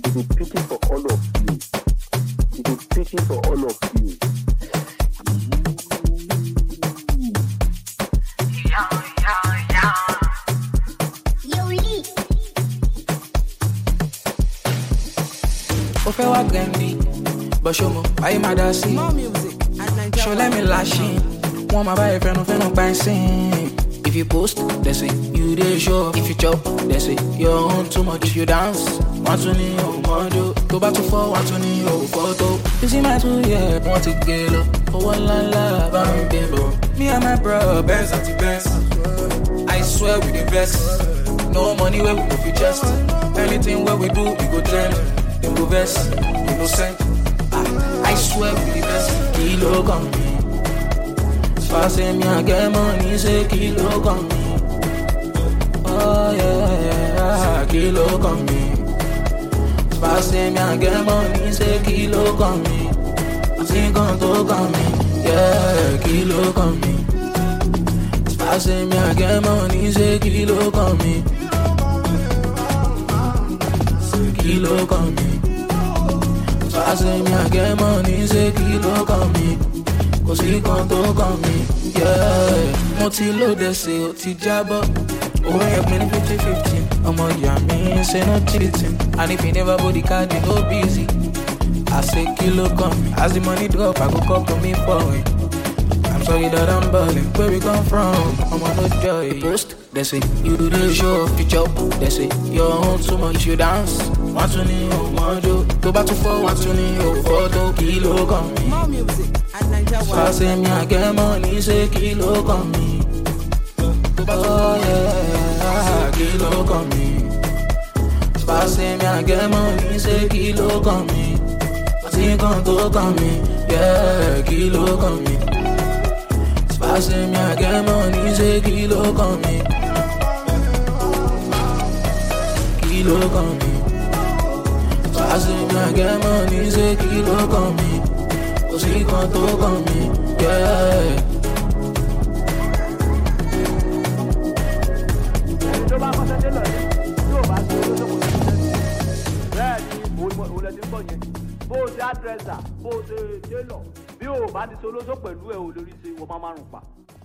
He dey pity for all of you. He dey pity for all of you. ó fẹ́ wá gẹ̀ǹdì bọ́ṣọ́mọ ayé máa dá sí More music at Nigeria. ṣọlẹ́ mi láṣìn wọ́n máa bá ẹ fẹ́nu fẹ́nu pa ẹ́ sìn. if you post they say you dey show if you chop they say your own too much if you dance wọ́n tún ní òmòdó tó bá tún fọ́ wọ́n tún ní òfótó. you see my two years wọ́n ti gé lọ owó ńláńlá bá ń gbé bọ̀. me and my bro benz àti benz i swear we dey vex no money wey we go fit just anything wey we do we go trend dem go vex innocent. I swear we the best kilo come me. Say me I get money, say kilo come me. Oh yeah, yeah, kilo come me. Say me I get money, say kilo come me. I sing on to come me, yeah, kilo come me. Say me I get money, say kilo come me. Kilo come me. I say me I get money, say kilo kan mi. Kò sí kan tó kàn mí, yeah. Mo ti lóde ṣe ó ti jábọ́. Owó yẹn pin ní fifty fifty. Ọmọ ìyá mi ṣe no cheating. And if you never body card, you no busy. I say kilo kan mi. As the money drop, I go call to me for it. I'm sorry that I'm balling. Where we come from? I'm on no joy. Post, they say you do the show, you chop. They say your own too much, you dance. Wọ́n tún ní òmòdó, tó bá tún fọ́, wọ́n tún ní òfótó. Kìló kan mi. More music at Nigeria. Say me I get money, say kìló kan mi. Oh yeah, kìló kan mi. Say me I get money, say kìló kan mi. Àti kan tó kan mi, yeah, kìló kan mi. Say me I get money, say kilo kan mi. Kilo kan mi. Say me I get money, say kilo kan mi. Kò sí kan tó kan mi, yeah. tó bá kọ́sẹ́ dé lọ́yẹ̀ yóò bá ṣe olóṣòwò ní ṣẹ́ẹ̀sì bẹ́ẹ̀ ni òun òun lẹ ti ń bọ̀ yẹn bó o ṣe àdírẹ́sà bó o ṣe délọ̀ bí o bá ti ṣe olóṣò pẹ̀lú ẹ̀ ò lórí ṣe ìwọ máa márùn pa